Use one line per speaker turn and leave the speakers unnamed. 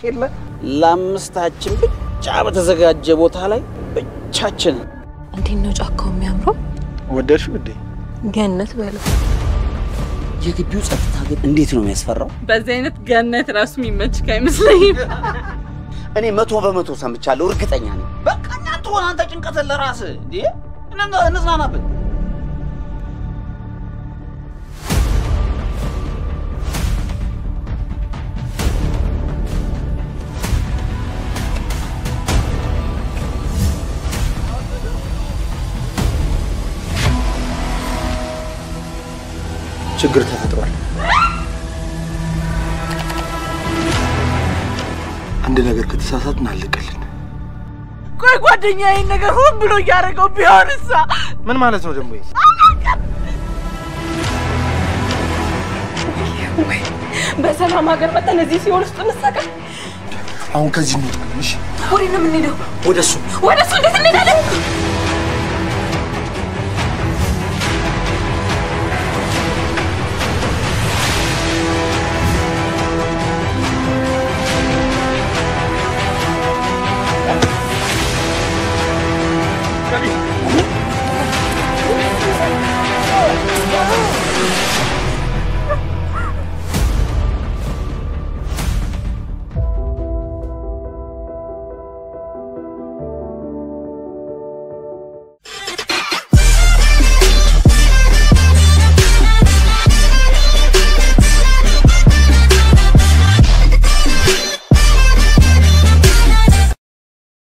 የለ ለአምስታችን ብቻ በተዘጋጀ ቦታ ላይ ብቻችንን
እንዴት ነው ጫካው የሚያምረው?
ወደድሽው እንዴ?
ገነት በለው።
የግቢው ጸጥታ ግን እንዴት ነው የሚያስፈራው?
በዚህ አይነት ገነት ራሱ የሚመችክ አይመስለኝም።
እኔ መቶ በመቶ ሰምቻለሁ፣ እርግጠኛ ነኝ። በቃ እናንተ ሆነ አንተ ጭንቀትን ለራስህ እንዴ እነ- እንዝናናበት።
ችግር ተፈጥሯል። አንድ ነገር ከተሳሳትን አለቀልን።
ቆይ ጓደኛ ይህን ነገር ሆን ብሎ እያደረገው ቢሆንሳ?
ምን ማለት ነው ደግሞ? ይሄ?
በሰላም ሀገር መጠን እዚህ ሲሆን ውስጥ እንሰቃል።
አሁን ከዚህ እንውጣለን። እሺ፣
ወዴት ነው የምንሄደው?
ወደ እሱ
ወደ እሱ እንዴት እንሄዳለን?